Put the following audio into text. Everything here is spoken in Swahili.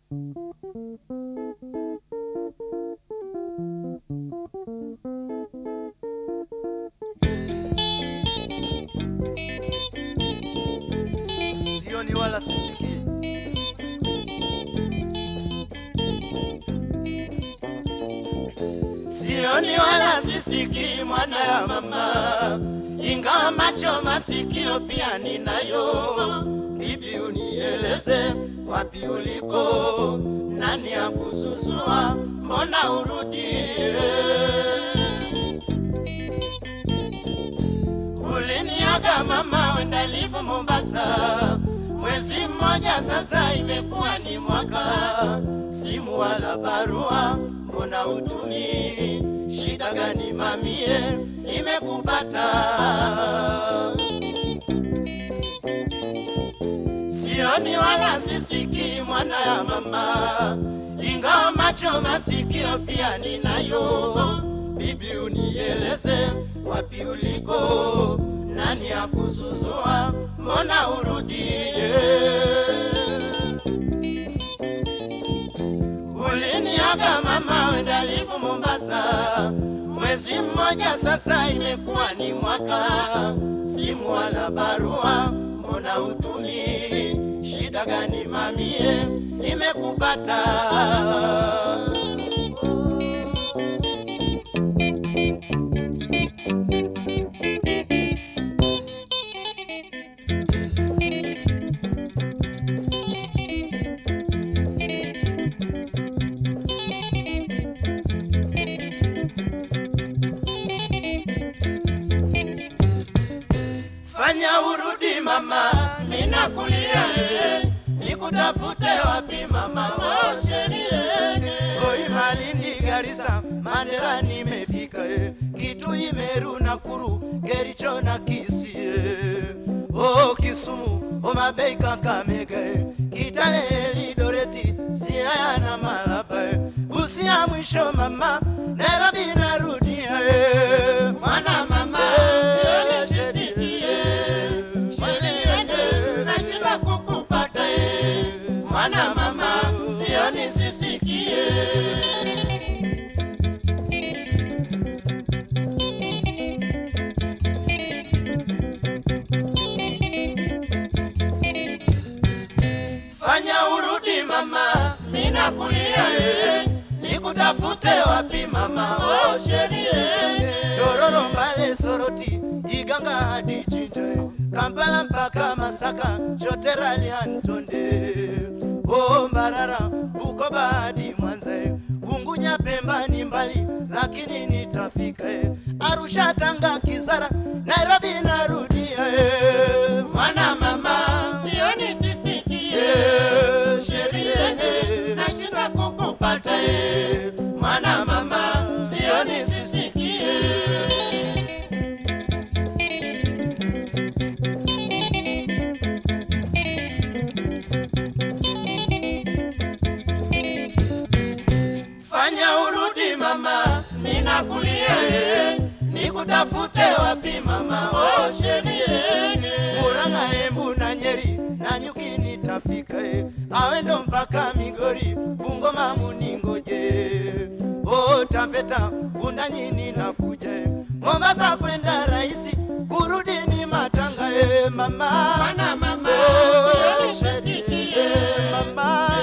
sioni wala sisikii. Sioni wala sisikii mwana ya mama, ingawa macho masikio pia ninayo. Bibi, unieleze wapi uliko, nani akususua, mbona urudie? Uliniaga mama, wenda livo Mombasa, mwezi mmoja sasa, imekuwa ni mwaka, simu wala barua, mbona utumi? Shida gani mamie imekupata? Sioni wala sisikii mwana ya mama, ingawa macho masikio pia ninayo. Bibi, unieleze wapi uliko, nani akusuzua, mbona urudie? Uliniaga mama, wenda livo Mombasa, mwezi mmoja sasa, imekuwa ni mwaka, simu wala barua, mbona utumi? Shida gani mamie imekupata? Fanya urudi mama, ninakulia eh, nikutafute wapi mama? Oh, sherie Oi, Malindi, Garissa, Mandera nimefika eh, Kitui, Meru, Nakuru, Kericho na Kisii eh. Oh, Kisumu, Homa Bay, Kakamega eh, Kitale, Elidoreti, Siaya na Malaba eh. Busia mwisho mama, Nairobi narudia eh. Mwana mama, eh, sherie nashindwa kukupata eh. mwana mama sioni sisikie fanya urudi mama mina kulia eh. nikutafute wapi mama oh, sherie tororo mbale soroti iganga hadi jinja eh. kampala mpaka masaka choterali antonde o mbarara bukoba hadi mwanza eh. ungunya pemba ni mbali lakini nitafika eh. arusha tanga kizara nairobi narudia eh. mwana mama sioni sisikie sheria eh. nashindwa kukupata eh. mwana mama sioni sisikie Fanya urudi mama, ninakulia eh. Nikutafute wapi mama, oh sherie Murang'a, Embu na Nyeri na Nyuki nitafika eh. Awendo mpaka Migori, Bungoma muningoje Oh Taveta, Undanyi ninakuja eh. Mombasa kwenda rahisi, kurudi ni matanga eh, mama Mwana mama, Oh, sioni sherie, sisikie. mama